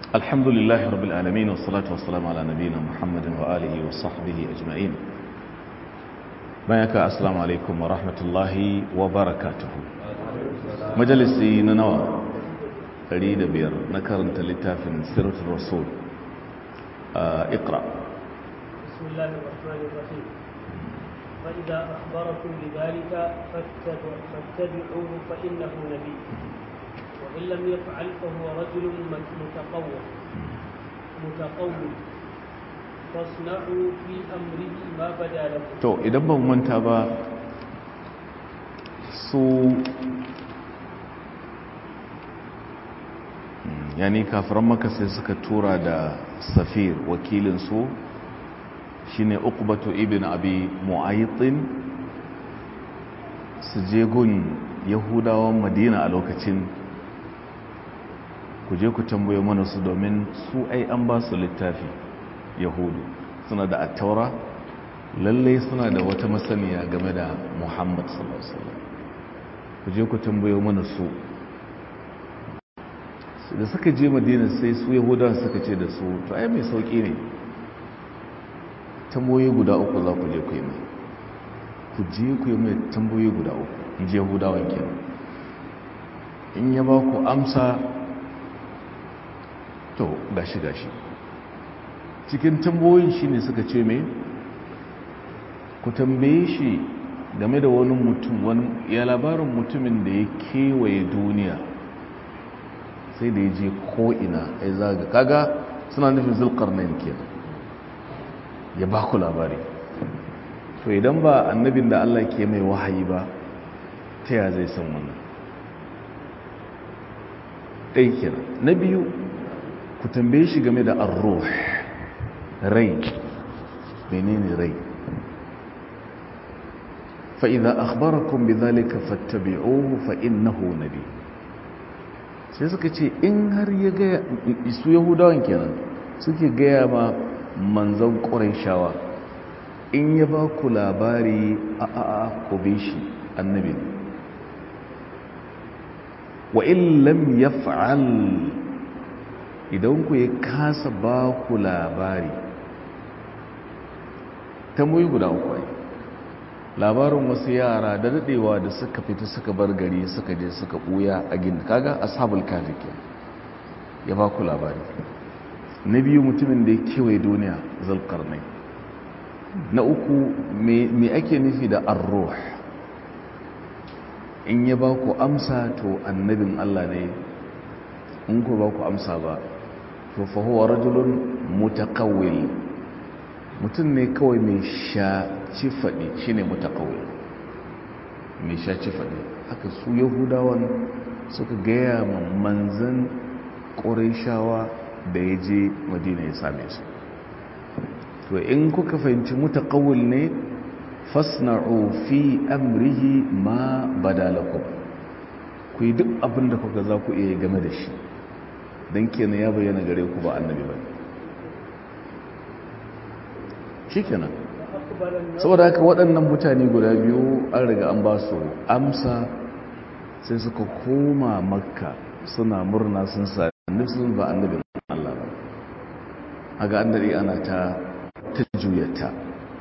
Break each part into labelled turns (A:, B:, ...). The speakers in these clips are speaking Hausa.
A: الحمد لله رب العالمين والصلاة والسلام على نبينا محمد وآله وصحبه أجمعين بياك السلام عليكم ورحمة الله وبركاته مجلسي ننوى أريد بير نكرنت لتافن سيرة الرسول آه اقرأ
B: بسم الله الرحمن الرحيم فإذا أخبركم بذلك فاتبع- فاتبعوه فإنه نبي وإن لم يفعل فهو رجل متقوى متقوي فاصنعوا في أمره ما بدا لكم
A: to idan ban manta ba su yani kafiran maka sai suka tura da safir wakilinsu shine uqbatu ibn abi mu'aytin su je gun yahudawan madina a lokacin ku je ku tambaye mana su domin su ai an ba su littafi yahudu suna da attaura lallai suna da wata masaniya game da muhammad sallallahu alaihi wasallam ku je ku tambaye mana su da suka je madina sai su yahudawan suka ce da su to ai mai sauki ne tamboyi guda uku za ku je ku yi mai ku je ku yi mai tamboyi guda uku in ji yahudawan kenan in ya ba ku amsa to gashi gashi cikin tamboyin shi ne suka ce mai ku tambaye shi game da wani mutum wani ya labarin mutumin da ya kewaye duniya sai da ya je ko'ina ya zaga kaga suna nufin zulkarnain kenan ya ba ku labari to idan ba annabin da Allah ke mai wahayi ba ta ya zai san wannan ɗai kenan na biyu ku tambaye shi game da arruh rai menene rai fa'iza akhbarakum bi zalika fattabi'uhu fa innahu nabi sai suka ce in har ya gaya su yahudawan kenan suke gaya ma manzan shawa in ya ba ku labari a a a ku bi shi annabi ne wa in lam yaf'al idan ku ya kasa ba ku labari tambayi guda uku ai labarin wasu yara da dadewa da suka fita suka bar gari suka je suka buya a gini kaga ashabul kafi ke ya ba ku labari na biyu mutumin da ya kewaye duniya zalkarnai na uku me ake nufi da arruh in ya ba ku amsa to annabin allah ne in ku ba ku amsa ba to fahuwa rajulun mutakawil mutum ne kawai mai shaci faɗi shi ne mutakawil mai shaci faɗi haka su yahudawan suka gaya ma manzan ƙorishawa da ya je madina ya same su to in kuka fahimci mutakawil ne fasna'u fi amrihi ma badalakum ku yi duk abin da kuka za ku iya game da shi don kenan ya bayyana gare ku ba annabi ba shi kenan saboda haka waɗannan mutane guda biyu an riga an ba su amsa sai suka koma makka suna murna sun sa nufin ba annabin Allah ba haka an daɗe ana ta ta juyata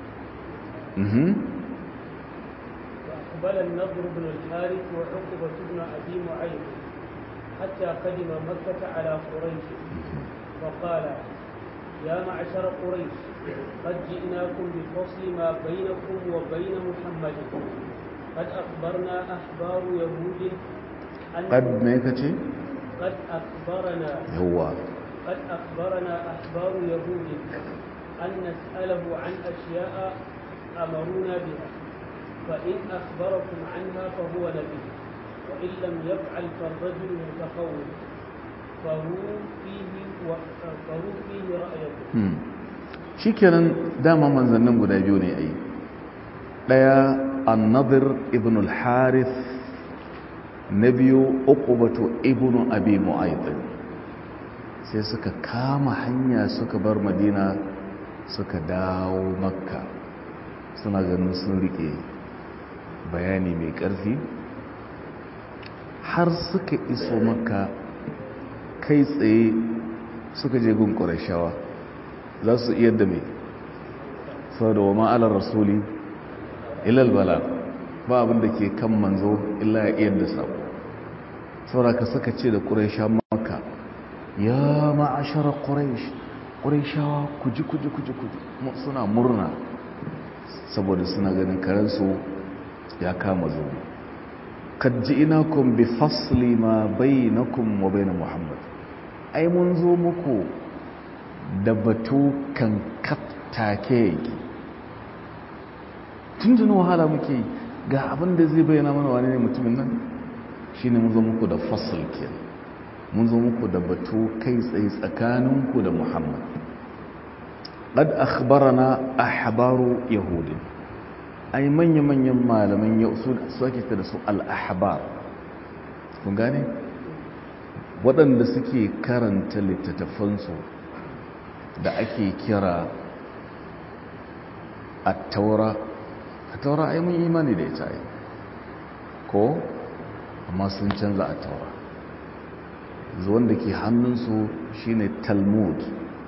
B: فأقبل النضر بن الحارث وعقبة بن أبي معيط حتى قدم مكة على قريش فقال يا معشر قريش قد جئناكم بفصل ما بينكم وبين محمد قد أخبرنا أحبار يهود أن
A: قد ميكتي
B: قد أخبرنا
A: هو
B: قد أخبرنا أحبار يهود أن نسأله عن أشياء أمرونا بها فإن أخبركم عنها فهو نبي وإن لم يفعل فالرجل متخوف فهو فيه و... فهو فيه رأيكم
A: shikenan dama manzannin guda biyu ne ai daya annadir ibn al-harith na biyu uqbatu ibn abi mu'ayd sai suka kama hanya suka bar madina suka dawo makka suna ganin sun rike bayani mai ƙarfi har suka iso makka kai tsaye suka je gun ƙurashawa za su iya da mai sau da wa ma'alar rasuli ilal bala ba abin da ke kan manzo illa ya iya da sabo sauraka suka ce da ƙurasha maka ya ma'asharar ƙurash ƙurashawa kuji kuji kuji kuji suna murna saboda suna ganin karensu ya kama zo kad ji'inakum bi fasli ma bainakum wa bain muhammad ai mun zo muku da batu kan kaftake yake tun wahala muke ga abin da zai bayyana mana wani ne mutumin nan shine mun zo muku da fasl ke mun zo muku da batu kai tsaye tsakaninku da muhammad qad akhbarana ahbaru yahudi ai manya-manyan malaman yau su ake da su al-ahbar kun gane waɗanda suke karanta littattafansu da ake kira a taura a taura ai mun imani da ita ai ko amma sun canza a taura zuwan da ke hannunsu shine talmud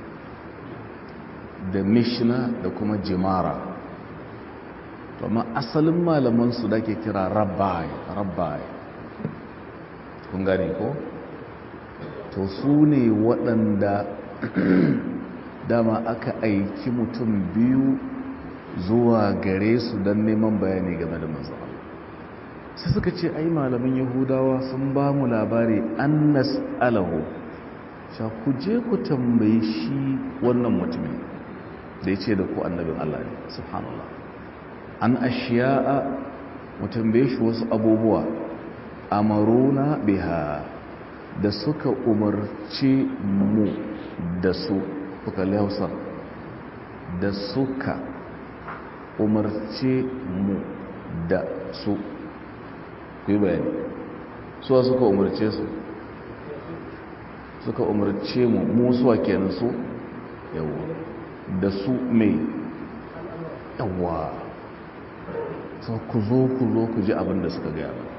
A: da mishna da kuma jimara to amma asalin malamansu da ke kira rabbi rabbi kun gane ko to su ne waɗanda dama aka aiki mutum biyu zuwa gare su don neman bayani game da manzo sai suka ce ai malamin yahudawa sun ba mu labari an nas'alahu sha ku je ku tambayi shi wannan mutumin da ya ce da ku annabin Allah ne subhanallah an ashiya'a mu tambaye shi wasu abubuwa amaruna biha da suka umarci mu da su kuka lausar da suka umarce mu da su ku yi bayani suwa suka umarce su suka umarce mu musuwa kenan su yawa da su mai yawa so ku zo ku zo ku ji abin da suka gaya ba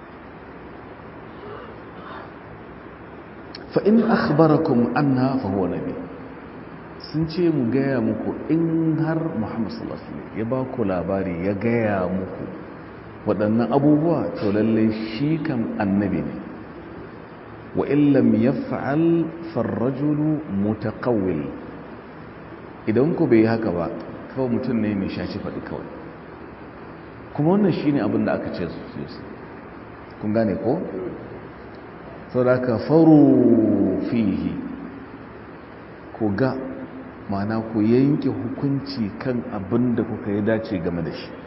A: fa'in akhbarakum anna fa huwa nabi sun ce mu gaya muku in har muhammad sallallahu alaihi wasallam ya ba ku labari ya gaya muku waɗannan abubuwa to lalle shi kan annabi ne wa illam yaf'al farrajulu mutaqawwil idan ku bai haka ba kawai mutum ne mai shaci faɗi kawai kuma wannan shine abin da aka ce su kun gane ko saboda ka faru fihi ku ga mana ku yanke hukunci kan abin da kuka yi dace game da shi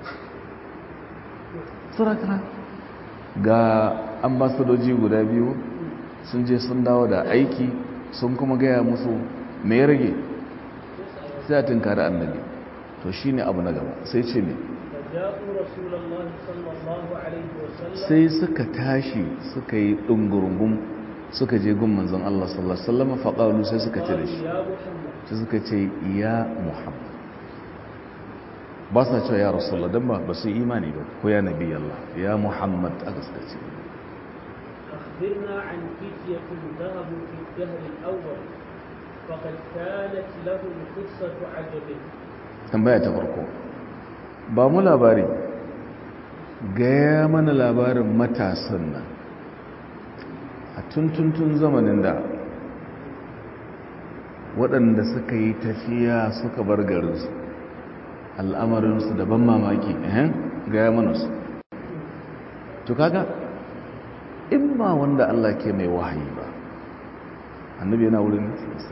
A: saboda ga ambasadoji guda biyu sun je sun dawo da aiki sun kuma gaya musu me ya rage sai a tunkari annabi to shi ne abu na gaba sai ce ne sai suka tashi suka yi ɗungurungun suka je gun manzon Allah sallallahu Alaihi wasallam faƙalu sai suka ce da shi sai suka ce ya muhammad ba sa cewa ya rasulullah don ba ba su imani ba ko ya nabi Allah ya muhammad aka suka ce
B: أخبرنا عن فتية ذهبوا في الدهر الأول فقد كانت لهم قصة عجب
A: tambaya ta farko ba mu labari gaya mana labarin matasan nan a tuntuntun zamanin da waɗanda suka yi tafiya suka bar garinsu al'amarinsu da ban mamaki ehen gaya mana su to kaga in ba wanda Allah ke mai wahayi ba annabi yana wurin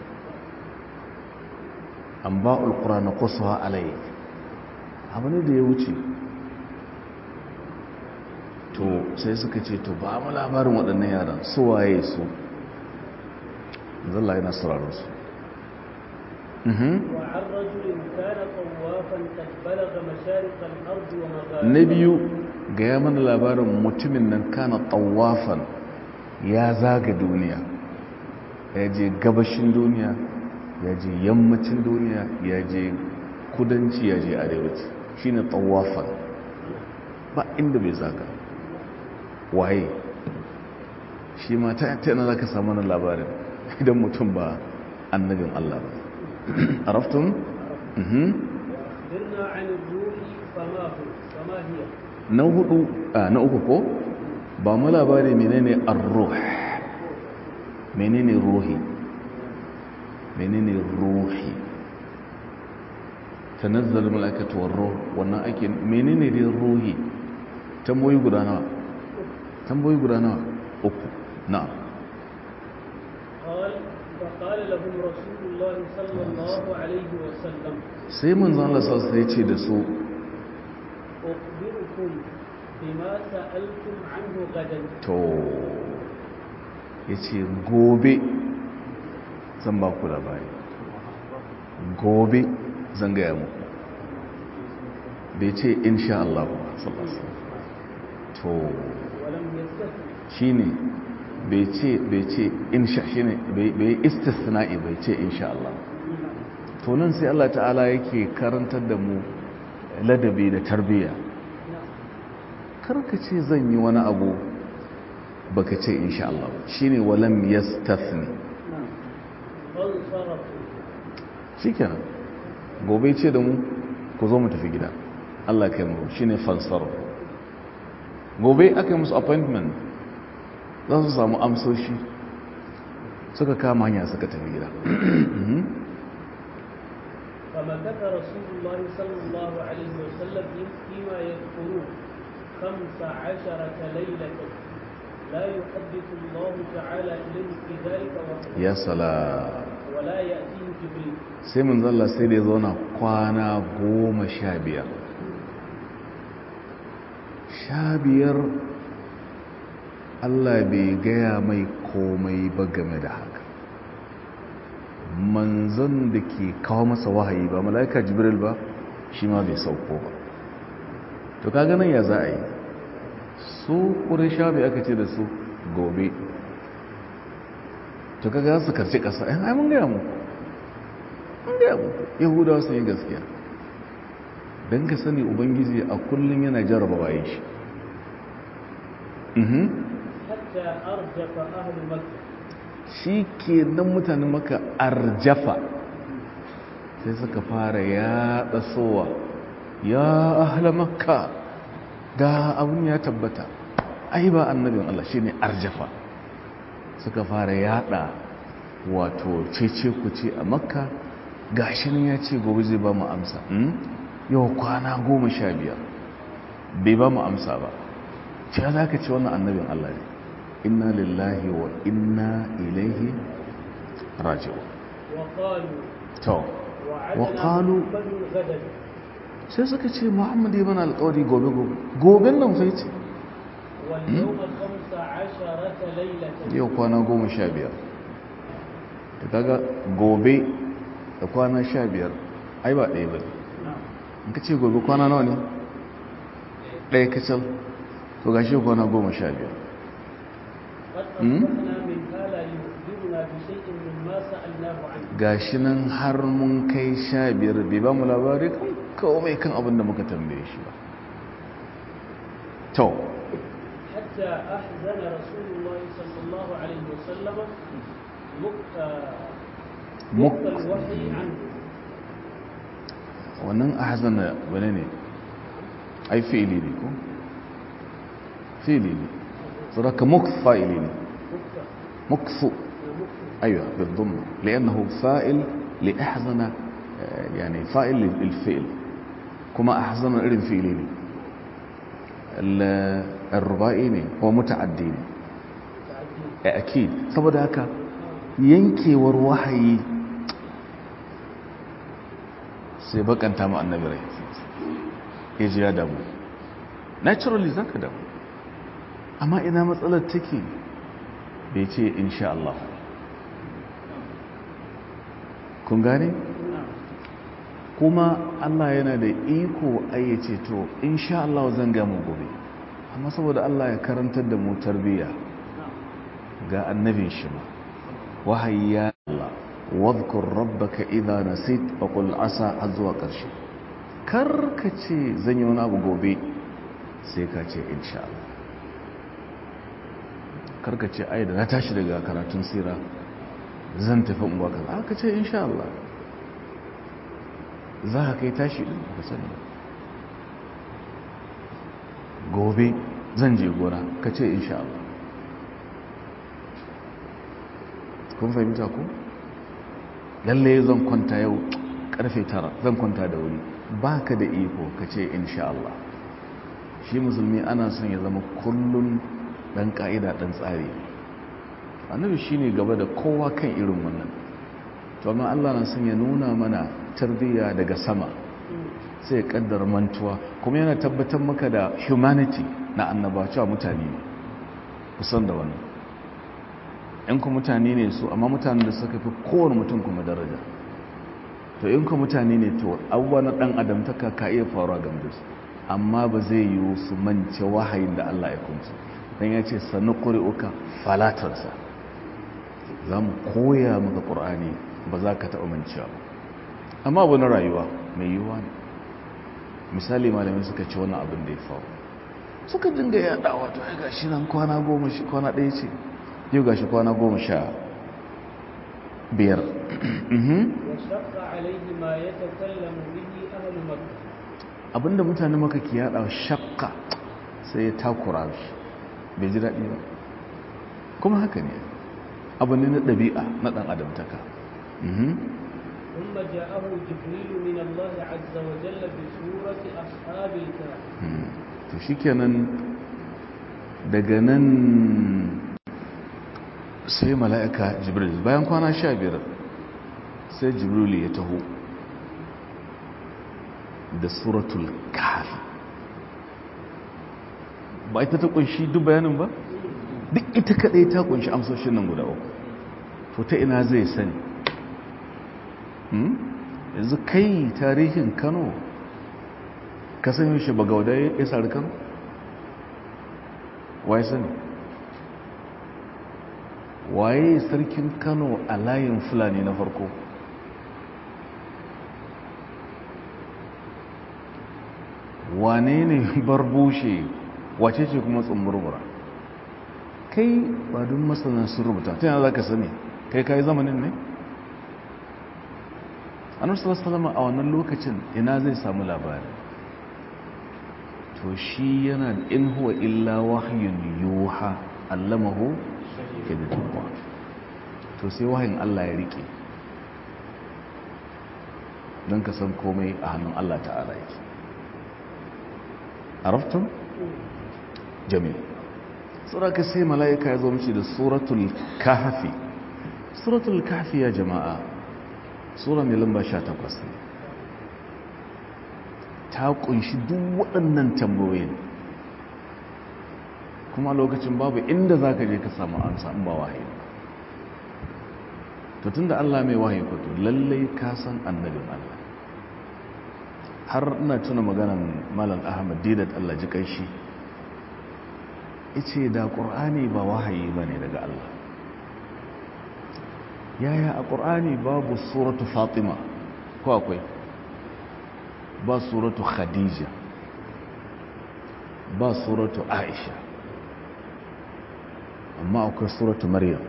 A: an ba ulkura na kusurwa alayi abu ne da ya wuce to sai suka ce to ba mu labarin waɗannan yaran su waye su zalla yana sauraron su
B: وعن رجل كان طوافا قد بلغ مشارق الأرض ومغاربها
A: na biyu ga ya mana labarin mutumin nan kana tawafan ya zaga duniya ya je gabashin duniya ya je yammacin duniya ya je kudanci ya je arewaci shine tawafan ba inda bai zaga waye shi ma ta yana za ka samu na labarin idan mutum ba annabin Allah ba araftun
B: أخبرنا عن الروح فما هو فما هي
A: na hudu a na uku ko ba mu labari menene ar-ruh menene ruhi menene ruhi tanazzal malaikatu war-ruh wannan ake menene dai ruhi tamboyi guda nawa tamboyi guda nawa uku na'am
B: قال فقال لهم رسول الله صلى الله عليه وسلم
A: sai manzon Allah sallallahu alaihi wasallam ya ce da su
B: أخبركم بما سألتم عنه غدا
A: to yace gobe zan ba ku labari gobe zan gaya muku bai ce insha Allah ba sallallahu alaihi wasallam to
B: ولم يستثن
A: shine bai ce bai ce insha shine bai bai istisna'i bai ce insha Allah to nan sai Allah ta'ala yake karantar da mu ladabi da tarbiyya karka ce zan yi wani abu baka ce insha Allah ba shine walam yastathni
B: فانصرفوا
A: shikenan gobe ce da mu ku zo mu tafi gida Allah kai mu shine fansar gobe aka yi musu appointment za su samu amsoshi suka kama hanya suka tafi gida
B: فمكث رسول الله صلى الله عليه وسلم فيما يذكرون خمس عشرة ليلة لا يحدث الله تعالى إليه في ذلك وحده
A: ya sala
B: ولا يأتيه جبريل
A: sai mun zalla sai da ya zauna kwana goma sha biyar sha biyar Allah bai gaya mai komai ba game da haka manzon da ke kawo masa wahayi ba mala'ika jibril ba shi ma bai sauko ba to kaga nan ya za a yi su ƙurisha bai aka ce da su gobe to kaga su karci ƙasa yan ai mun gaya muku mun gaya muku yahudawa sun yi gaskiya don ka sani ubangiji a kullum yana jarraba bayan shi Mhm.
B: حتى أرجف أهل مكة
A: shi ke nan mutanen maka arjafa sai suka fara yaɗa sowa ya ahla makka ga abin ya tabbata ai ba annabin Allah shi ne arjafa suka fara yaɗa wato cece kuce a makka ga shi nan ya ce gobe zai ba mu amsa Hmm? yau kwana goma sha biyar bai ba mu amsa ba ce za ka ce wannan annabin Allah ne inna lillahi wa inna ilaihi raji'un
B: وقالوا
A: to
B: وعدنا
A: وقالوا-
B: محمد غدا
A: sai suka ce muhammad ya mana alƙawari gobe gobe goben nan sai ce
B: واليوم خمس عشرة ليلة
A: yau kwana goma sha biyar da kaga gobe da kwana sha biyar ai ba ɗaya ba ne
B: نعم
A: in ka ce gobe kwana nawa ne ɗaya kacal to gashi kwana goma sha biyar
B: قد
A: مم؟
B: أصبحنا من هذا يخبرنا بشيء مما سألناه عنه
A: gashi nan har mun kai sha biyar bai ba mu labari kan kawai kan abin da muka tambaye shi ba to
B: حتى أحزن رسول الله صلى الله عليه وسلم مك- آه،
A: مك
B: مكة الوحي عنه
A: wannan ahzana wane ne ai fi'ili ne ko fi'ili ne saraka mukth fa'ili ne
B: مكة
A: mukfu
B: مكة
A: ايوه بالضم لانه فاعل لاحزن آه، يعني فاعل للفعل كما احزن irin fi'ili ne ال- الرباعي ne هو متعدي ne
B: تعديل
A: Eh, akid saboda haka yankewar wahayi sai bakanta mu annabi rai ya ji ya damu naturally zaka damu amma ina matsalar take bai ce insha Allah kun gane
B: نعم
A: kuma Allah yana da iko ayyace to insha Allah zan ga mu gobe amma saboda Allah ya karantar da mu tarbiyya
B: نعم
A: ga annabin shi ma wahayi ya Allah wadhkur rabbaka idha nasit wa qul asa har zuwa ƙarshe karka ce zan yi wani abu gobe sai ka ce insha Allah karka ce ai da na tashi daga karatun sira zan tafi unguwa kaza aka ce insha Allah za ka kai tashi din ka sani gobe zan je gona ka ce insha Allah kun fahimta ku lalle zan kwanta yau karfe tara zan kwanta da wuri ba ka da iko ka ce insha Allah shi musulmi ana son ya zama kullum dan ka'ida dan tsari annabi shine gaba da kowa kan irin wannan to amma Allah na son ya nuna mana tarbiyya daga sama sai ya kaddara mantuwa kuma yana tabbatar maka da humanity na annaba cewa mutane ne kusan da wannan in ku mutane ne su amma mutanen da suka fi kowane mutum kuma daraja to in ku mutane ne to abubuwa na dan adam ta ka iya faruwa game da su amma ba zai yi su mance wahayin da Allah ya kunsu dan ya ce sanu ƙuri'uka falatarsa za mu koya maka ƙur'ani ba za ka taɓa mancewa ba amma abu na rayuwa mai yiwuwa ne misali malamai suka ce wani abin da ya faru suka dinga yaɗawa to ya gashi nan kwana goma shi kwana ɗaya ce yau gashi kwana goma sha biyar
B: وشق عليه ما يتكلم به أهل مكة
A: abinda mutane maka ke yaɗa shakka sai ya takura shi bai ji daɗi ba kuma haka ne abu ne na ɗabi'a na ɗan adamtaka
B: ثم جاءه جبريل من الله عز وجل بسورة أصحاب الكهف
A: to shikenan daga nan sai mala'ika jibril bayan kwana sha biyar sai jibril ya taho da suratul kahfi ba ita ta kunshi duk bayanin ba duk ita kadai ta kunshi amsoshin nan guda uku to ta ina zai sani yanzu kai tarihin kano ka san yaushe bagauda ya sari kano waye sani waye sarkin kano a layin fulani na farko wane ne barbushe wace ce kuma tsumburbura kai ba don masana sun rubuta ta yana za ka sani kai kayi zamanin ne annabi sallallahu a wannan lokacin ina zai samu labari to shi yana in huwa illa wahyun yuha allamahu shadidullah to sai wahayin Allah ya rike don ka san komai a hannun Allah ta'ala yake araftum jami'i suraka sai mala'ika ya zo mishi da suratul kahfi suratul kahfi ya jama'a sura mai lamba 18 ne ta kunshi duk waɗannan tambayoyin kuma lokacin babu inda za ka je ka samu amsa in ba wahayi to tun da Allah mai wahayi kwato lallai ka san annabin Allah har ina tuna maganan malam ahmad didat Allah ji kai shi ice da ƙur'ani ba wahayi ba ne daga Allah yaya a ƙur'ani babu suratu fatima ko akwai ba suratu khadija ba suratu aisha amma akwai suratu maryam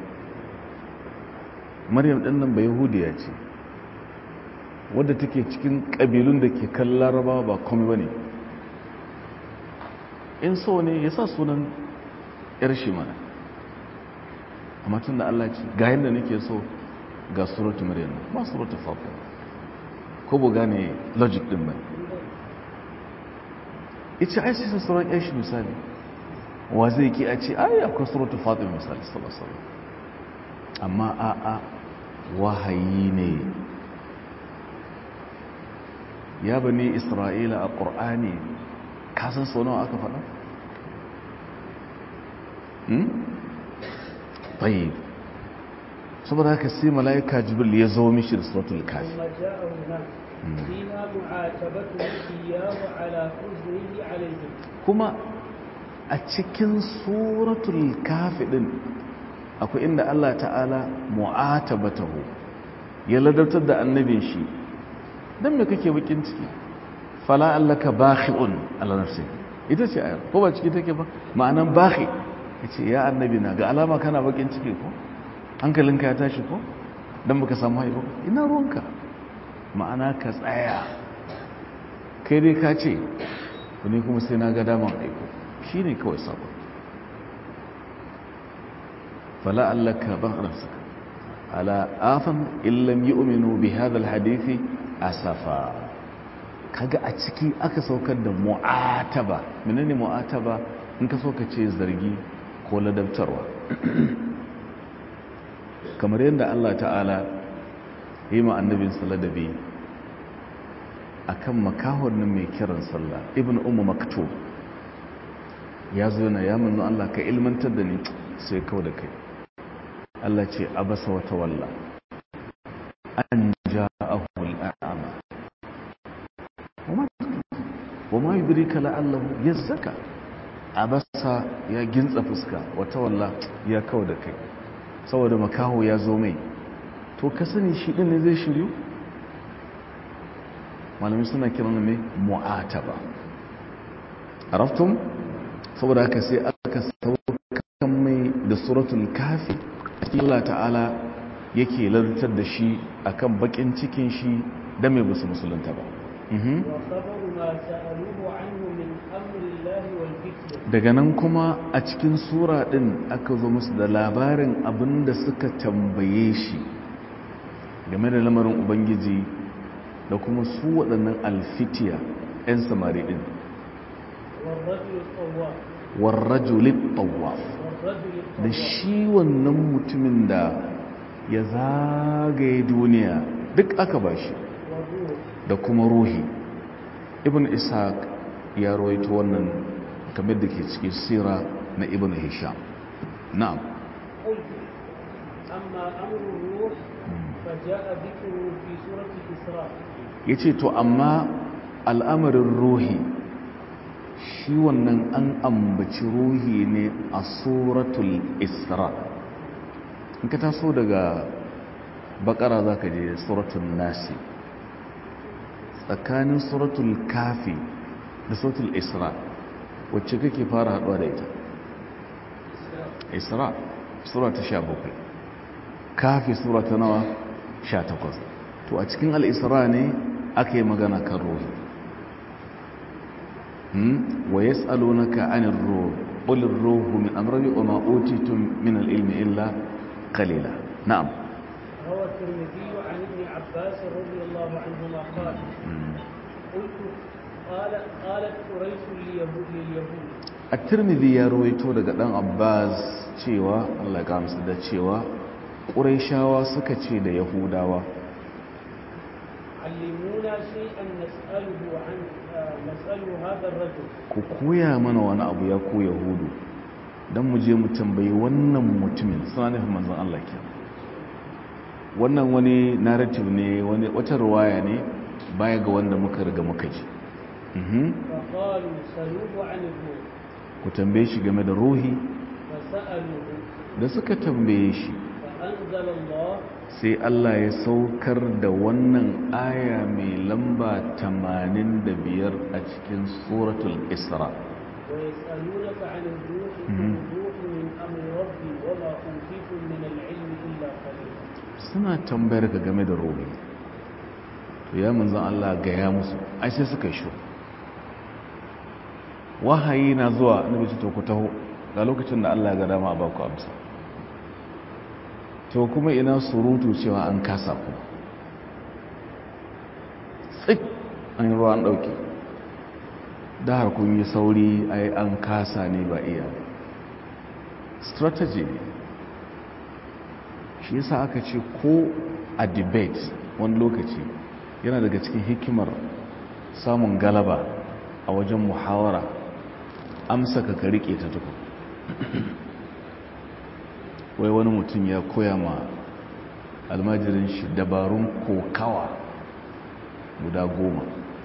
A: maryam ɗin nan ba yahudiya ce wadda take cikin ƙabilun da ke kan laraba ba komai ba ne in so ne ya sa sunan yar shi mana amma tun da allah ce ga yadda nake so ga suratu maryam ba suratu fatima ko bu gane logic din ba ita ai sai sauran yan shi misali wa zai ki a ce ai akwai suratu fatima misali sallallahu amma a a wahayi ne ya bani isra'ila a ƙur'ani kasan sau nawa aka faɗa? tayyib saboda haka sai mala'ika jibril ya zo mishi da suratul kafi
B: ثم جاءه هناك فيها معاتبته إياه على حزنه عليهم
A: kuma a cikin suratul kafi din akwai inda Allah ta'ala mu'atabatahu ya ladabtar da annabin shi dan me kake bakin ciki fala allaka bakhi'un ala nafsi ita ce ayar ko ba ciki take ba ma'anan bakhi yace ya annabi na ga alama kana bakin ciki ko hankalinka ya tashi ko don baka samu haihu ina ruwanka ma'ana ka tsaya kai dai ka ce wani kuma sai na ga daman aiko shi ne kawai sabon fala allaka ban arafsaka ala afan illam yu'minu bi hadha alhadithi asafa kaga a ciki aka saukar da mu'ataba menene mu'ataba in ka so ka ce zargi ko ladabtarwa kamar yadda Allah ta'ala yi ma annabin ladabi akan makahon nan mai kiran sallah ibn ummu maktub ya zo yana ya manzo Allah ka ilmantar da ni sai kawo da kai Allah ce abasa wa tawalla an ja'ahu al'ama wama yudrika la'allahu yazzaka abasa ya gintsa fuska wa tawalla ya kawo da kai saboda makaho ya zo mai to ka sani shi din ne zai shiryu malamin suna kiran mai mu'ataba araftum saboda haka sai aka saukan mai da suratul kafi Allah ta'ala yake lantar da shi akan bakin cikin shi da mai basu musulunta ba daga nan kuma a cikin sura din aka zo musu da labarin abin da suka tambaye shi game da lamarin ubangiji da kuma su waɗannan alfitiya 'yan samari din warrajulit tawaf da shi wannan mutumin da ya zagaye duniya duk aka ba shi da kuma ruhi ibn ishaq ya rawaito wannan kamar da ke cikin sira na ibn hisham na'am
B: amma amru ruh fa jaa dhikru fi surati isra
A: yace to amma al'amarin ruhi shi wannan an ambaci ruhi ne a suratul isra in ka taso daga bakara za ka je suratul nasi tsakanin suratul kafi da suratul isra wacce kake fara haɗuwa da ita isra sura ta sha bakwai kafi sura ta nawa sha takwas to a cikin al'isra ne aka yi magana kan ruhi ويسألونك عن الروح قل الروح من أمر وما أوتيتم من العلم إلا قليلا نعم
B: روى الترمذي عن ابن عباس رضي الله عنهما قال قلت قال قالت قريش لليهود لليهود
A: الترمذي ya rawaito daga dan Abbas cewa Allah ya kamsa da cewa Qurayshawa suka ce da Yahudawa
B: علمونا شيئا نسأله عن نسأله هذا الرجل
A: ku koya mana wani abu ya ko Yahudu dan mu je mu tambayi wannan mutumin suna nufin manzon Allah ke wannan wani narrative ne wani wata ruwaya ne baya ga wanda muka riga muka ji
B: فقالوا سلوه عن الروح
A: ku tambaye shi game da ruhi
B: فسألوه
A: da suka tambaye shi
B: فأنزل الله
A: sai Allah ya saukar da wannan aya mai lamba 85 a cikin suratul isra
B: ويسألونك عن الروح قل الروح من أمر ربي وما أوتيتم من العلم إلا قليلا
A: suna tambayar ka game da ruhi to ya manzan Allah gaya musu ai sai suka shi wahayi na zuwa na bici to ku taho ga lokacin da Allah ya ga dama ba ku amsa to kuma ina surutu cewa an kasa ku tsik an yi ruwa an ɗauki da har kun yi sauri ai an kasa ne ba iya strategy ne shi yasa aka ce ko a debate wani lokaci yana daga cikin hikimar samun galaba a wajen muhawara amsa ka ka rike ta tukun wai wani mutum ya koya ma almajirin shi dabarun kokawa guda goma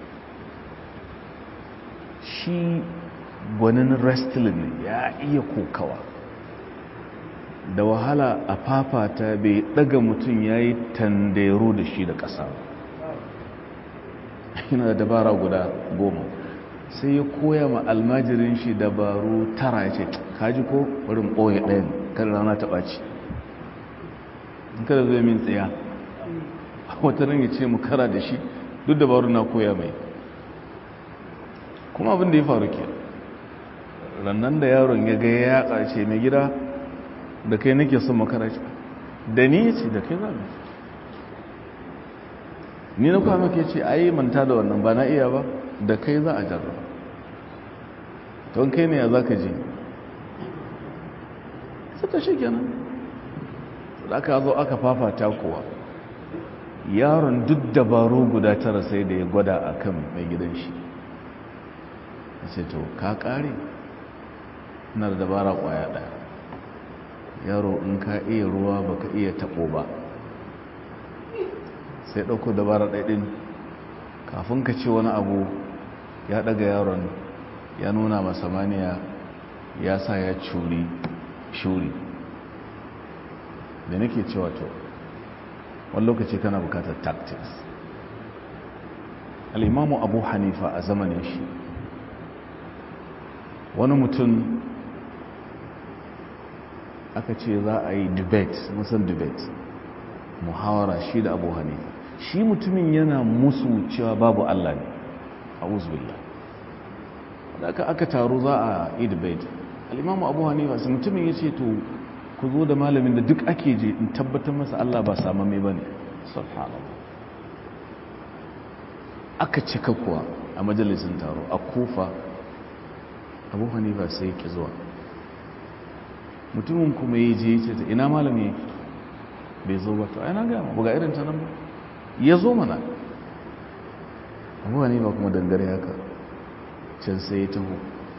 A: shi gwanin wrestling ne ya iya kokawa da wahala a fafata bai daga mutum ya yi tandero da shi da ƙasa yana da dabara guda goma sai ya koya ma almajirin shi dabaru tara ya ce kaji ko wurin ɓoye ɗayan kada rana ta ɓaci kada zai min tsaya wata nan ya ce mu kara da shi duk dabaru na koya mai kuma abin da ya faru ke rannan da yaron ya ga ya ƙarshe mai gida da kai nake son makara ce da ni ya ce da kai za mu ni na kwa maka ce ai manta da wannan ba na iya ba da kai za a jarraba don kai ne ya za ka je suka shi kenan da aka zo aka fafata kuwa yaron duk dabaru guda tara sai da ya gwada a kan mai gidan shi ya ce to ka kare na da dabara kwaya daya yaro in ka iya ruwa baka iya tabo ba sai ɗauko dabara ɗaiɗin kafin ka ce wani abu ya ɗaga yaron ya nuna masamaniya ya sa ya curi shuri da nake cewa to wani lokaci kana bukatar tactics al'imamu abu hanifa a zamanin shi wani mutum aka ce za a yi debate musan debate muhawara shi da abu hanifa shi mutumin yana musu cewa babu allah ne a uzbillah da aka aka taru za a yi debate al'imamu abu hanifa sai mutumin ya ce to ku zo da malamin da duk ake je in tabbatar masa allah ba samame ba ne subhanallah aka cika kuwa a majalisun taro a kufa abu hanifa sai ki zuwa mutumin kuma ya je ce ta ina malami yake bai zo ba to ai na gama buga irin ta nan ba ya zo mana abu hanifa kuma dangare haka can sai ya taho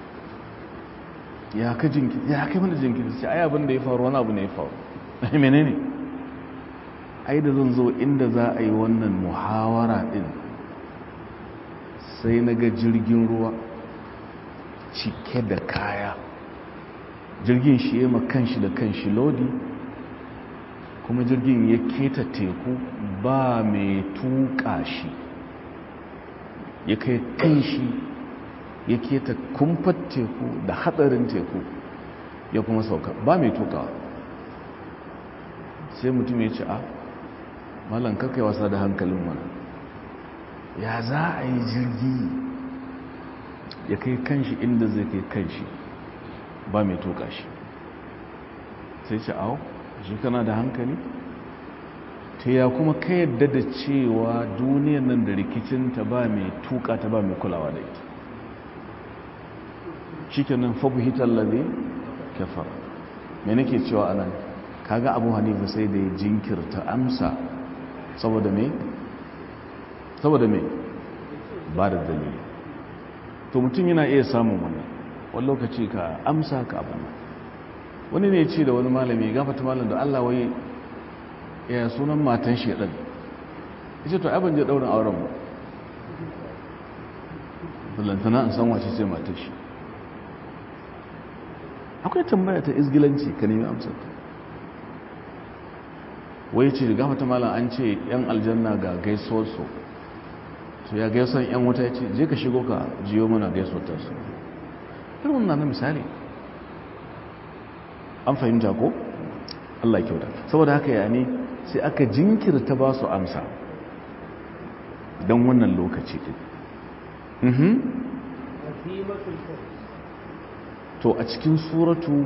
A: ya ka jinkiri ya kai mana jinkiri sai ai abin da ya faru wani abu ne ya faru ai menene ai da zan zo inda za a yi wannan muhawara din sai na ga jirgin ruwa cike da kaya jirgin shi ya kanshi da kanshi lodi kuma jirgin ya keta teku ba mai tuka shi ya kai kanshi ya keta kumfar teku da hadarin teku ya kuma sauka ba mai tukawa sai mutum ya ce a malan kakai wasa da hankalin mana ya za a yi jirgi ya kai kanshi inda zai kai kanshi ba mai tuka shi sai ce awo shi kana da hankali ta ya kuma ka yadda da cewa duniyan nan da rikicinta ba mai tuka ta ba mai kulawa da ita shi kenan fabuhitar labe kafar mai nake cewa anan kaga abu hanifa sai da ya jinkirta amsa saboda mai saboda mai ba da dalili to mutum yana iya samun wani wani lokaci ka amsa ka abin wani ne ce da wani malami gafata malam da Allah wai ya sunan matan shedan yace to abin je daurin auren ba ballantana an san wace ce matan shi akwai tambaya ta izgilanci ka nemi amsar ta wai ce gafata malam an ce yan aljanna ga gaisuwar su to ya gaisuwar yan wuta ya ce je ka shigo ka jiyo mana gaisuwar ta su irin na misali an fahimta ko Allah kyauta saboda haka ya ne sai aka jinkirta ba su amsa don wannan lokaci din to a cikin suratu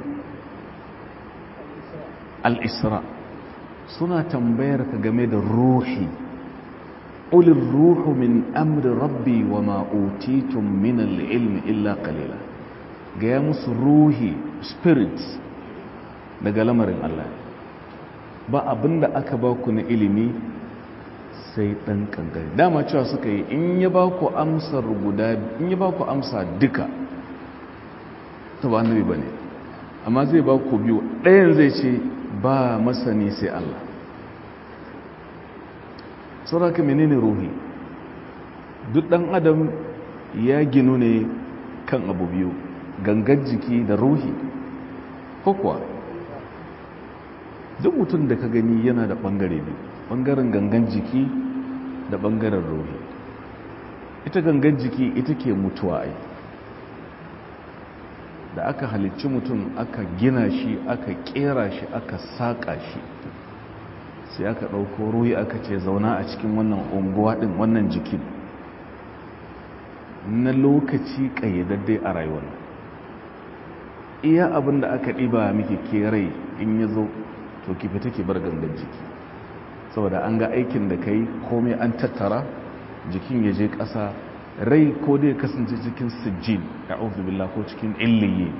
A: al-isra suna tambayar ka game da ruhi ulin ruhu min amri rabbi wa ma'utitun min al-ilmi illa qalila gaya musu ruhi spirit daga lamarin Allah ba abinda aka ba ku na ilimi sai dan kankare dama cewa suka yi in ya ba ku amsar guda in ya ba ku amsa duka ta ba annabi bane amma zai ba ku biyu ɗayan zai ce ba masani sai Allah sauraka menene ruhi duk ɗan adam ya ginu ne kan abu biyu gangan jiki da ruhi ko kuwa duk mutum da ka gani yana da ɓangare biyu ɓangaren gangan jiki da ɓangaren ruhi ita gangan jiki ita ke mutuwa ai da aka halicci mutum aka gina shi aka kera shi aka saƙa shi sai aka ɗauko ruhi aka ce zauna a cikin wannan unguwa ɗin wannan jikin na lokaci ƙayyadaddai a rayuwar iya abin da aka ɗiba miki ke rai in ya zo to ki fita ki bar gangan jiki saboda an ga aikin da kai komai an tattara jikin ya je ƙasa rai ko dai kasance cikin sijjin a billah ko cikin illiyi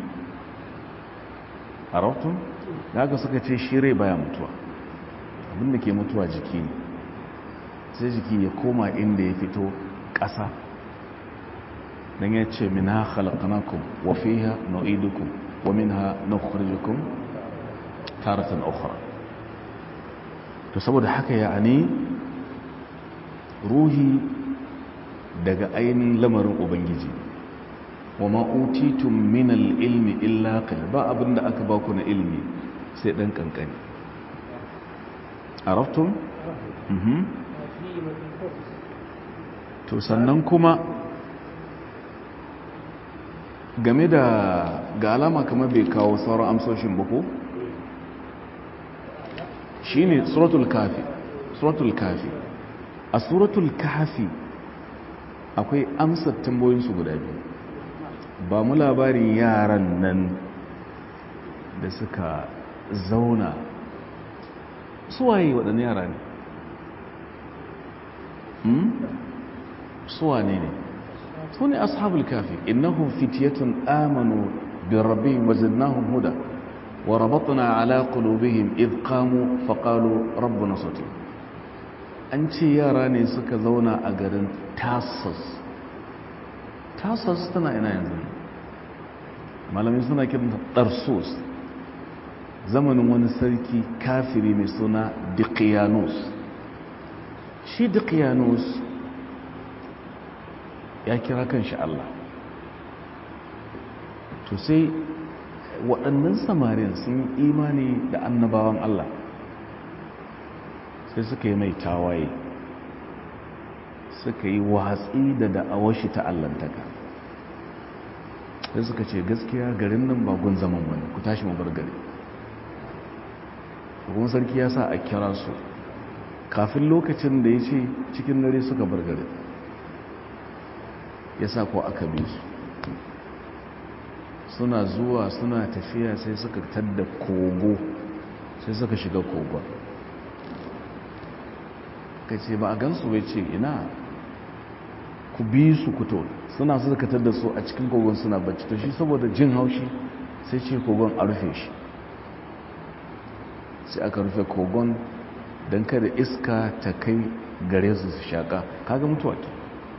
A: a rautun da haka suka ce shi rai baya mutuwa abinda ke mutuwa jiki ne sai jiki ya koma inda ya fito ƙasa don ya ce min ha khalaqnakum wa fiha nu'idukum wa minha nukhrijukum taratan ukhra to saboda haka yani ruhi daga ainihin lamarin ubangiji wa ma utitum min al-ilmi illa qal ba abinda aka ba ku na ilmi sai dan kankani araftum mhm to sannan kuma game da ga alama kamar bai kawo sauran amsoshin ba ko shine suratul kafi suratul kafi a suratul kafi akwai amsar tambayoyinsu guda biyu ba mu labarin yaran nan da suka zauna suwaye waɗanne yara ne suwane ne su ne ashabul kafi innahum fityatun amanu bi rabbihim wa zidnahum huda wa rabatna ala qulubihim id qamu fa qalu rabbuna sati an ce yara ne suka zauna a garin tasas tasas tana ina yanzu malamin suna kiran tarsus zamanin wani sarki kafiri mai suna diqiyanus shi diqiyanus ya kira kan shi Allah to sai waɗannan samarin sun imani da annabawan Allah sai suka yi mai tawaye suka yi watsi da da'awar shi ta allantaka sai suka ce gaskiya garin nan ba gun zaman wani ku tashi mu bar gari kuma sarki ya sa a kira su kafin lokacin da ya ce cikin dare suka bar gari ya sa ko aka bi su suna zuwa suna tafiya sai suka tadda kogo sai suka shiga kogon ka ce ba a gansu bai ce ina ku bi su kuto suna suka tadda su a cikin kogon suna bacci to shi saboda jin haushi sai ce kogon a rufe shi sai aka rufe kogon don kada iska ta kai gare su su shaƙa kaga mutuwa ke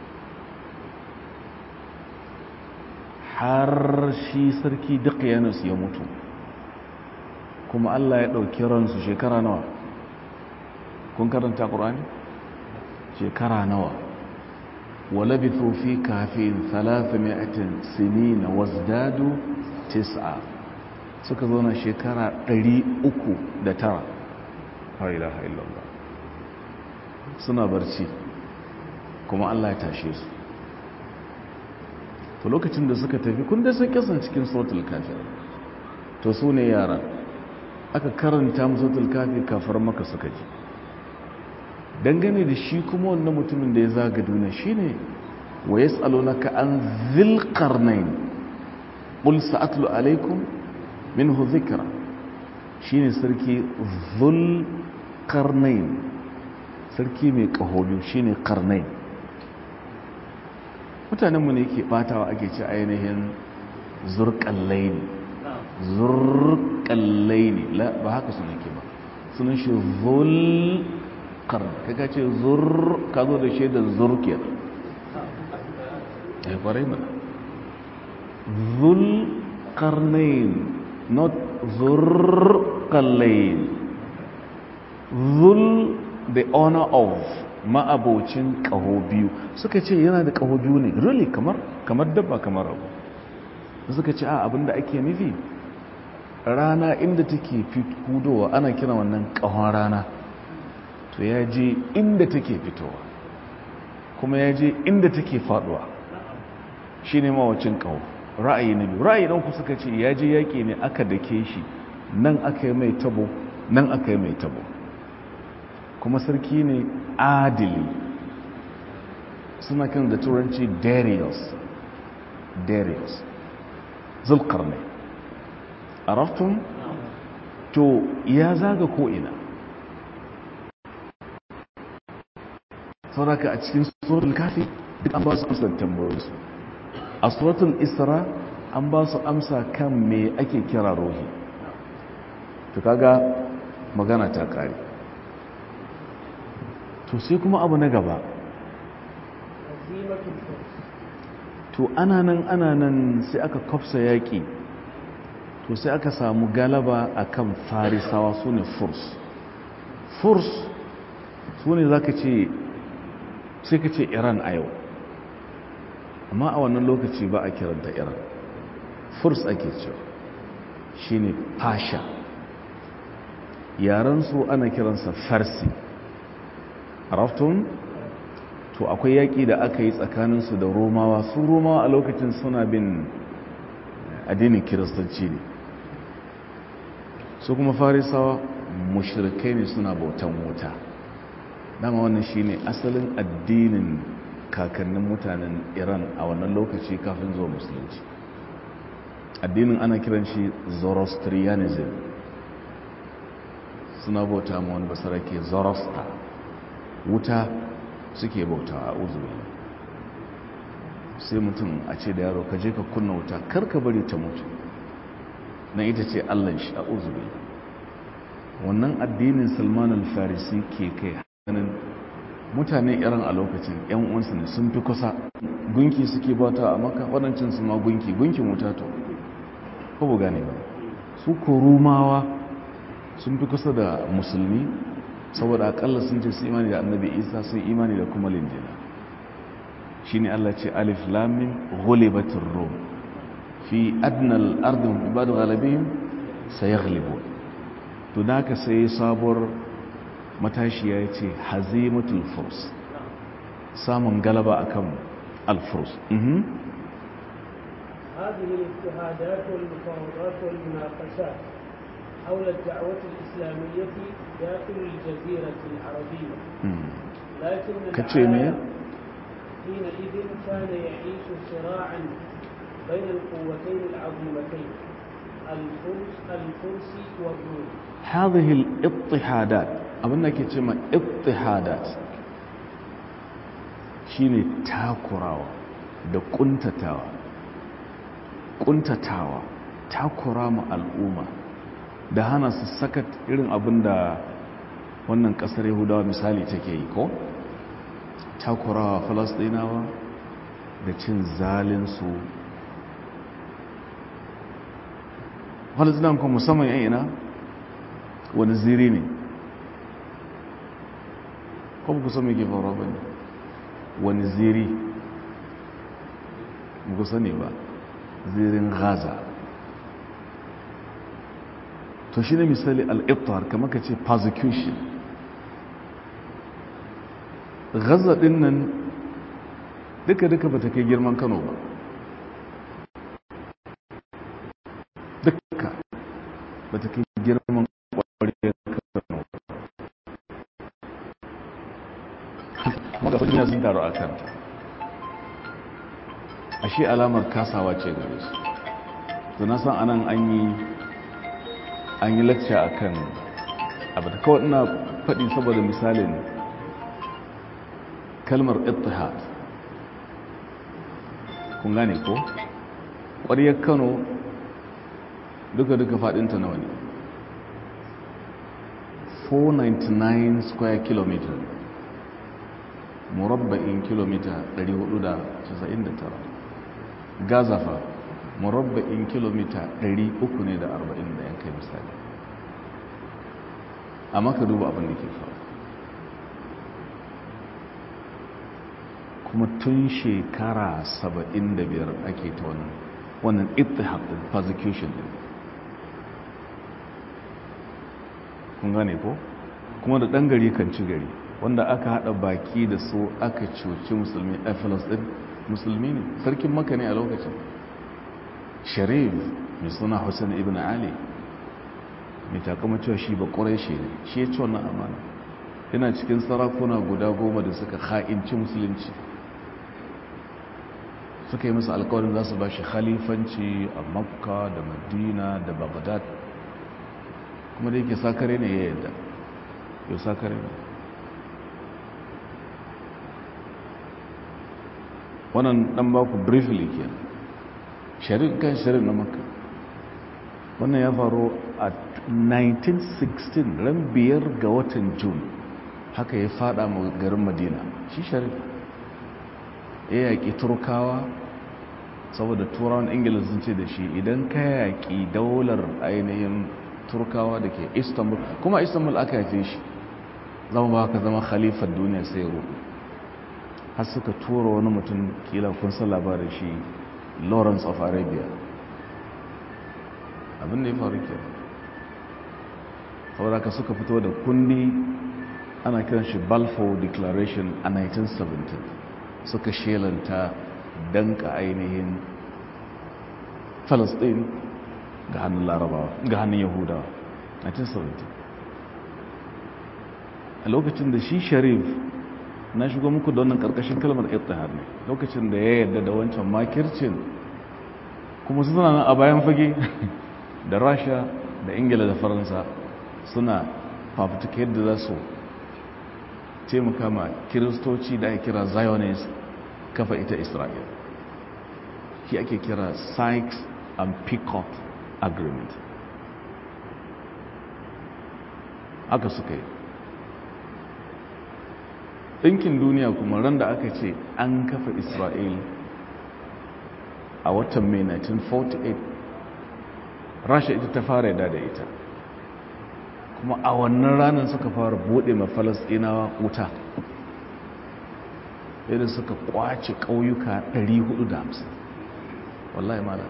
A: har shi sarki Diqyanus ya mutu kuma Allah ya ɗauki ransu shekara nawa kun karanta ƙur'ani shekara nawa walabithu fi kafin 300 sinina wazdadu tis'a suka zo na shekara 309 la ilaha illallah suna barci kuma Allah ya tashe su to lokacin da suka tafi kun da sun kisan cikin suratul kafir to su ne yara aka karanta musu suratul kafir kafar maka suka ji dangane da shi kuma wannan mutumin da ya zaga duniya shine wa yas'alunaka an dhil qarnayn qul sa'atlu alaykum minhu dhikra shine sarki dhul qarnayn sarki mai kahobi shine qarnayn mutanenmu ne ke batawa ake ci ainihin zurkallai ne zurkallai ne ba haka suna ke ba sunan shi zulkar kaka ce zur ka zo da shi da zurkiyar ya kwarai mana zulkarnain not zurkallain zul the honor of ma'abocin ƙaho biyu suka ce yana da ƙaho biyu ne really kamar kamar dabba kamar abu suka ce a abinda ake nufi rana inda take hudowa ana kira wannan ƙahon rana to ya je inda take fitowa kuma ya je inda take faduwa shi ne mawacin ƙaho ra'ayi na biyu ra'ayi ɗanku suka ce ya je yaƙi ne aka dake shi nan aka yi mai tabo nan aka yi mai tabo kuma sarki ne adili suna kan da turanci darius darius zulkar ne a raftun to ya zaga ko'ina sauraka a cikin suratul kafi duk an ba su amsar tambayoyinsu a suratul isra an ba su amsa kan me ake kira rohi to kaga magana ta kare to sai kuma abu na gaba
B: هزيمة الفرس
A: to ana nan ana nan sai aka kwafsa yaƙi to sai aka samu galaba akan farisawa su ne furs furs su ne za ka ce sai ka ce iran a yau amma a wannan lokaci ba a kiranta iran furs ake cewa shi ne fasha yarensu ana kiransa farsi raftun to akwai yaƙi da aka yi tsakaninsu da romawa su romawa a lokacin suna bin addinin kiristanci ne su kuma farisawa mushrikai ne suna bautan wuta dama wannan shine asalin addinin kakannin mutanen iran a wannan lokaci kafin zuwa musulunci addinin ana kiran shi zoroastrianism suna bauta ma wani basarake zoroaster wuta suke bauta a uzuri sai mutum a ce da yaro ka je ka kunna wuta karka bari ta mutu na ita ce allan shi a uzuri wannan addinin salman al-farisi ke kai hannun mutane irin a lokacin yan uwansu ne sun fi kusa gunki suke bauta a maka waɗancan su ma gunki gunkin wuta to ko bu gane ba su ko rumawa sun fi kusa da musulmi saboda akalla sun ce su imani da annabi isa sun imani da kuma linjila shi ne allah ce alif lamin ghulibatin rom fi adnal ardin ibadu galibin sai ghalibu to da ka sai sabuwar matashiya ya ce hazimatul furs samun galaba akan alfurs
B: هذه الاجتهادات والمفاوضات والمناقشات حول الدعوة الإسلامية داخل الجزيرة العربية لكن
A: كتشيمي
B: حينئذ كان يعيش صراعا بين القوتين العظيمتين الفرس الفرس والروم
A: هذه الاضطهادات abinda ke ce ma ittihadat shine takurawa da kuntatawa kuntatawa takura ma al'umma da hana su sakat irin abin da wannan kasar yahudawa misali take yi ko takurawa falasdinawa da cin zalinsu falasdinawa kuma musamman yan ina wani ziri ne ko ku sami ke faruwa ba ne wani ziri ku sani ba zirin gaza to shi ne misali al'ibtar kama ka ce persecution gaza din nan duka-duka ba ta kai girman kano ba duka ba ta kai girman kwariyar kano maka duniya sun taru a kan ashe alamar kasawa ce gare su to na san anan an yi an yi lacca a kan abu da kawai ina faɗi saboda misalin kalmar ittihad kun gane ko ƙwariyar kano duka-duka faɗinta nawa ne 499 square kilometer murabba'in kilomita 499 gaza fa murabba'in kilomita 300 ne da 40 da yankai misali amma ka duba abin da ke faru kuma tun shekara 75 ake ta wannan wannan ittihad din persecution din kun gane ko kuma da ɗan gari kan ci gari wanda aka haɗa baki da su aka cuci musulmi a filistin musulmi ne sarkin maka ne a lokacin sharif mai suna hussein ibn ali mai takama cewa shi ba ƙwarai shi ne shi ya ci wannan amana yana cikin sarakuna guda goma da suka ha'inci musulunci suka yi musu alkawarin za su ba shi khalifanci a makka da madina da baghdad kuma da yake sakare ne ya yadda yau sakare ne wannan dan baku briefly ke sharin kan sharin na makka wannan ya faru a 1916 ran biyar ga watan june haka ya fada garin madina shi sharif ya yaƙi turkawa saboda turawan ingila sun ce da shi idan ka yaƙi daular ainihin turkawa da ke istanbul kuma istanbul aka haife shi zama ba ka zama khalifar duniya sai rudu har suka tura wani mutum kila kun san labarin shi lawrence of arabia abin da ya faru ke saboda ka suka fito da kundi ana kiran shi balfour declaration a 1917 suka shelanta danka ainihin falastin ga hannun larabawa ga hannun yahudawa 1917 a lokacin da shi sharif na shigo muku da wannan karkashin kalmar ittihad ne lokacin da ya yarda da wancan makircin kuma su suna nan a bayan fage da rasha da ingila da faransa suna fafutuka yadda za su taimaka ma kiristoci da ake kira zionist kafa ita isra'il shi ake kira sykes and picot agreement aka suka yi ɗinkin duniya kuma ran da aka ce an kafa isra'il a watan mai 1948 rasha ita ta fara yada da ita kuma a wannan ranar suka fara buɗe ma falasɗinawa wuta yadda suka kwace ƙauyuka 450 wallahi mala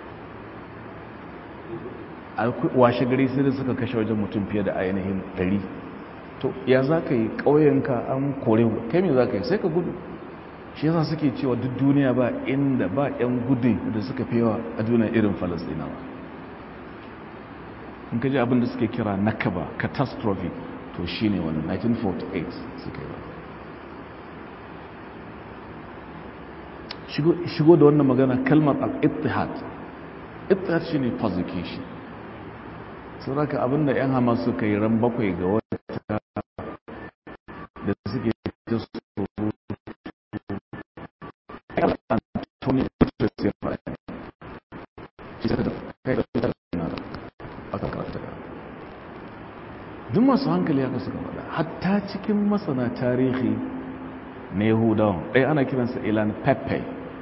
A: washe gari sai da suka kashe wajen mutum fiye da ainihin 100 to ya za ka yi ƙauyenka an kore kai me za ka yi sai ka gudu shi yasa suke cewa duk duniya ba inda ba 'yan gudun da suka yawa a duniya irin falasɗinawa in ka ji abin da suke kira nakaba catastrophe to shi ne wannan 1948 suka yi shigo da wannan magana kalmar al-ittihad ittihad shi ne persecution sau raka abinda 'yan hama suka yi ran bakwai ga wata da suke da su Antonio Guterres ya faɗa shi saka da kai da aka karanta duk masu hankali haka suka faɗa hatta cikin masana tarihi na yahudawan ɗaya ana kiransa ilan pepe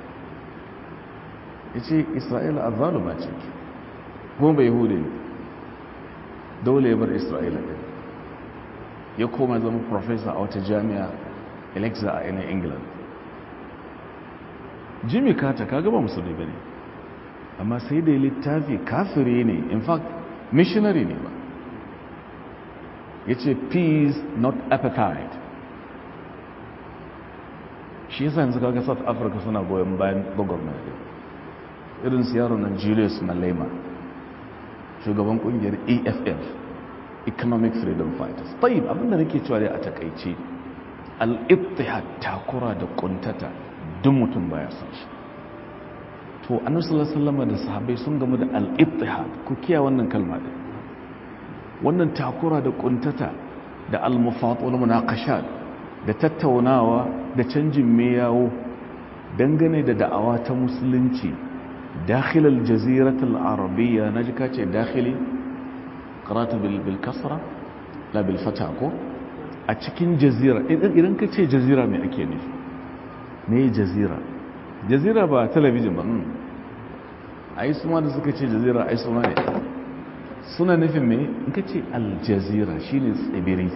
A: ya ce isra'ila a zaluma ce kuma bai yahude ne dole ya bar isra'ila ɗin ya koma zama profesa a wata jami'a alexa a yanayin england jimmy carter ka gaba musulmi ba ne amma sai da littafi kafiri ne in fact missionary ne ba ya ce peace not appetite shi yasa yanzu kaga south africa suna goyon bayan gwagwarmaya irin su yaro na julius malema shugaban kungiyar eff economic freedom fighters tayyib abinda nake cewa dai a takaice al-ittihad takura da kuntata duk mutum baya son shi to annabi sallallahu alaihi wasallam da sahabbai sun gamu da al-ittihad ku kiya wannan kalma din wannan takura da kuntata da al-mufat wal munaqashat da tattaunawa da canjin meyawo dangane da da'awa ta musulunci dakhil al-jazirat al-arabiyya naji kace dakhili qara'tu bil bil kasra la bil fata ko a cikin jazira idan kace jazira me ake nufi me jazira jazira ba talabijin ba ai su ma da suka ce jazira ai su ma ne suna nufin me in ka ce aljazira shine tsibiri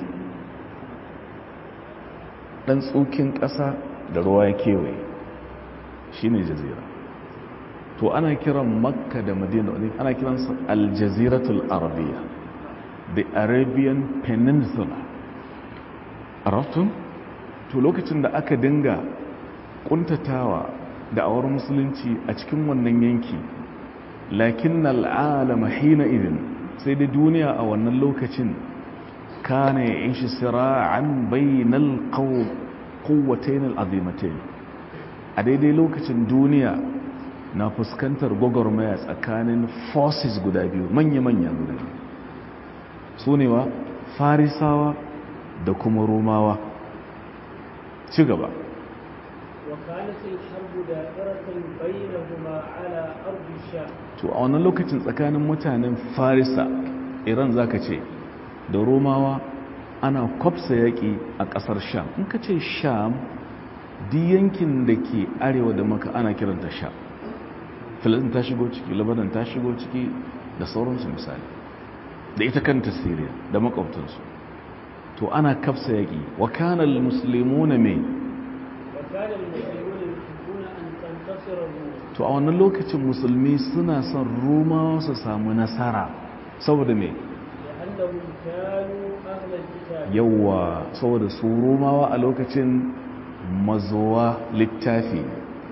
A: dan tsokin ƙasa da ruwa ya kewaye shine jazira to ana kiran makka da madina ana kiransa aljaziratul arabiya the arabian peninsula araftun to lokacin da aka dinga kuntatawa da awar musulunci a cikin wannan yanki lakin al'alama hina idin sai da duniya a wannan lokacin kana ya'ishi sira'an bainal quwwatayn al'azimatayn a daidai lokacin duniya na fuskantar gwagwarmaya tsakanin forces guda biyu manya-manya guda biyu su ne wa farisawa da kuma romawa ci gaba
B: وكانت الحرب دائرة بينهما على أرض الشام
A: to a wannan lokacin tsakanin mutanen farisa iran zaka ce da romawa ana kwafsa yaƙi a ƙasar sham in ka ce sham di yankin da ke arewa da maka ana kiranta sham filistin ta shigo ciki labanan ta shigo ciki da sauransu misali da ita kanta syria da makwabtansu to ana kafsa yaƙi wa kanal muslimuna mai
B: وكان المسلمون يحبون أن تنتصر الروم
A: to a wannan lokacin musulmi suna son romawa su samu nasara saboda mai
B: لأنهم كانوا أهل الكتاب
A: yawa saboda su romawa a lokacin mazowa littafi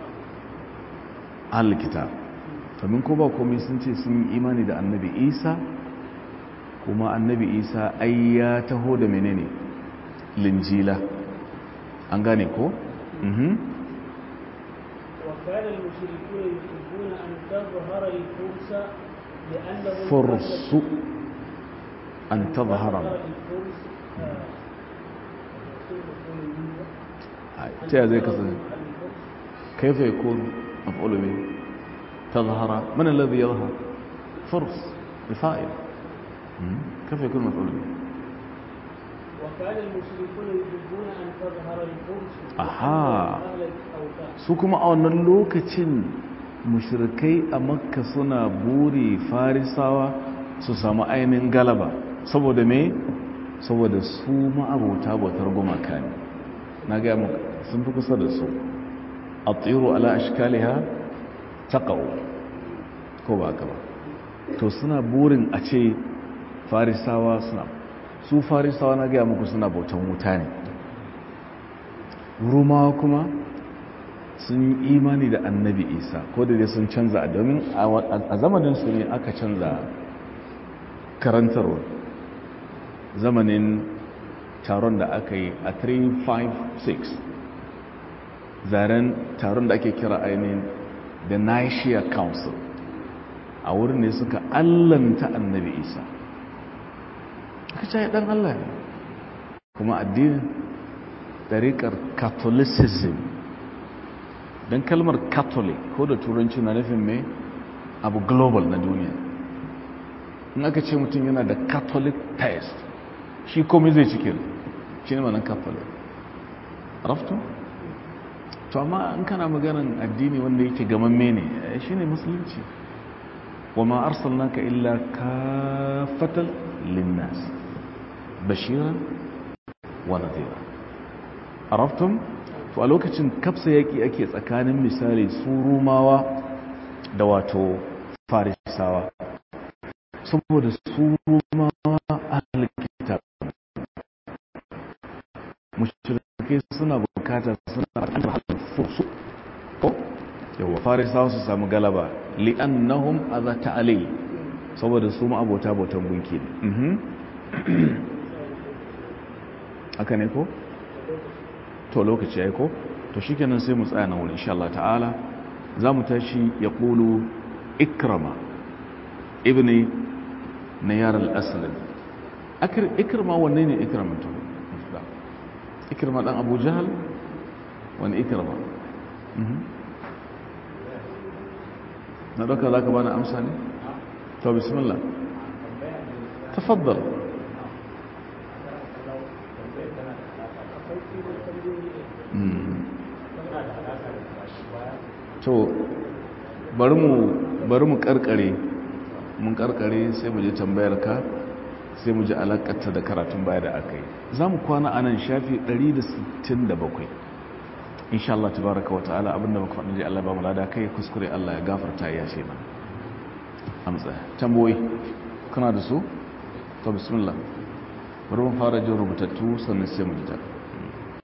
A: alkitab domin ko ba komai sun ce sun yi imani da annabi isa kuma annabi isa ai ya taho da menene linjila an gane ko? Mhm.
B: وكان المشركون يحبون أن تظهر الفرس لأنهم
A: فرس أن تظهر
B: الفرس آه،
A: ta zai kasance كيف يكون مفعول به تظهر من الذي يظهر فرس الفائل مم. كيف يكون مفعول به
B: وكان المشركون يحبون أن تظهر الفرس
A: أها.
B: لأنهم أهل الأوثان
A: su kuma a wannan lokacin mushrikai a makka suna buri farisawa su samu ainihin galaba saboda me saboda su ma'abota bautar gumaka ne na gaya muka sun fi kusa da su a tsiro ala ashkaliha taqaw ko ba ka ba to suna burin a ce farisawa suna su farisawa na gaya muku suna bautan wuta ne rumawa kuma sun yi imani da annabi isa ko da dai sun canza domin a zamanin su ne aka canza karantarwa zamanin taron da aka yi a 356 zaren taron da ake kira ainihin the nicaea council a wurin ne suka allanta annabi isa aka ce dan allah ne kuma addinin ɗariƙar catholicism don kalmar catholic ko da turanci na nufin mai abu global na duniya in aka ce mutum yana da catholic taste shi komai zai cikin shi ne manan catholic rafto? to amma in kana maganin addini wanda yake gamamme ne shi ne musulunci wa ma arsalnaka illa kafatal linnas bashiran wa nadhira araftum to a lokacin kafsa yaki ake tsakanin misali su rumawa da wato farisawa saboda su rumawa ahlul kitab mushrikai suna bukata suna fusu ko yawa farisawa su samu galaba li'annahum azata alai saboda su ma abota botan gunki ne haka ne ko to lokaci ya ko to shi kenan sai mu tsaya nan wani insha Allah ta'ala za mu tashi ya ƙulu ikrama ibni na yaran asalin ikrama wanne ne ikrama to ikrama ɗan abu jahal wani ikrama na ɗauka za ka bani amsa ne to bismillah tafaddal to bari mu bari mu karkare mun karkare sai mu je tambayar ka sai mu ji alakarta da karatun baya da aka yi za mu kwana a nan shafi 167 insha Allah tabaraka wa ta'ala abinda muka faɗi Allah ba mu lada kai kuskure Allah ya gafarta ya shi mana amsa tamboyi kana da su to bismillah bari mu fara jin rubutattu sannan sai mu ji ta